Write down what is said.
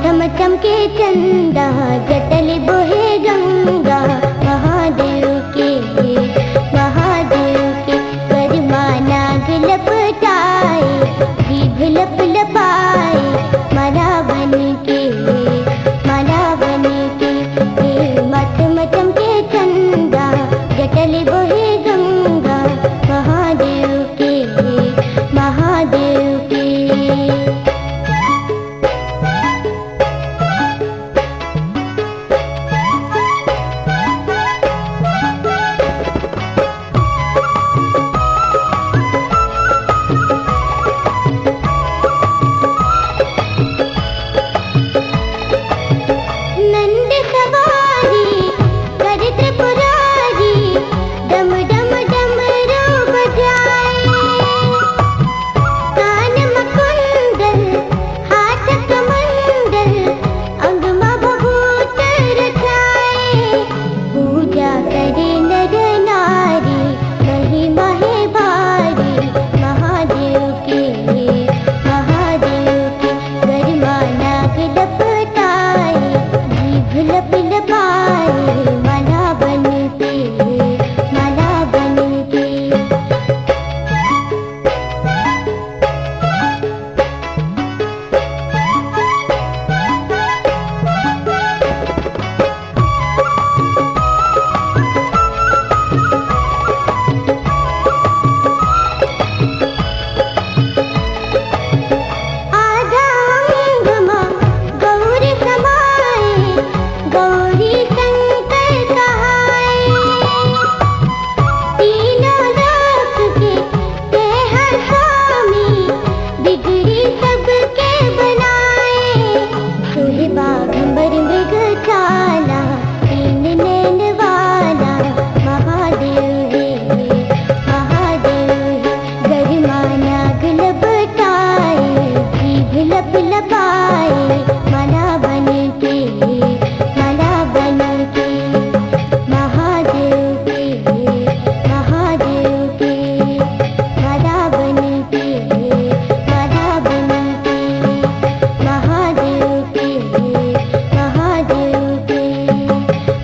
मठम चमके चंदा जटल बोहे गंगा महादेव के महादेव के करमा नाग लपटाए जीभ लप लपाए माला बन के माला बन के मठम चमके चंदा जटल बोहे गंगा महादेव के महादेव के नंद सवारी कर त्रिपुरारी डम डम डम रो बजाए कान मकुंडल हाथ कमंडल अंग मभूत रचाए पूजा करे नर नारी महिमा है भारी महादेव के महादेव के गरिमा नाग लपटाए जीभ लप लपाए माला बन के माला बन के आधा अंगमा गौरी समाए गौरी शंकर कहाए तीनों लोक के ते हैं स्वामी बिगड़ी सबके बनाए सोहे बाघंबर मृग चाला तीन नैन वाला महादेव है महादेव है गरिमा नाग लपटाए जीभ लप लपाए माला बन के माला बन के महादेव के महादेव के माला बन के माला बन के महादेव के महादेव के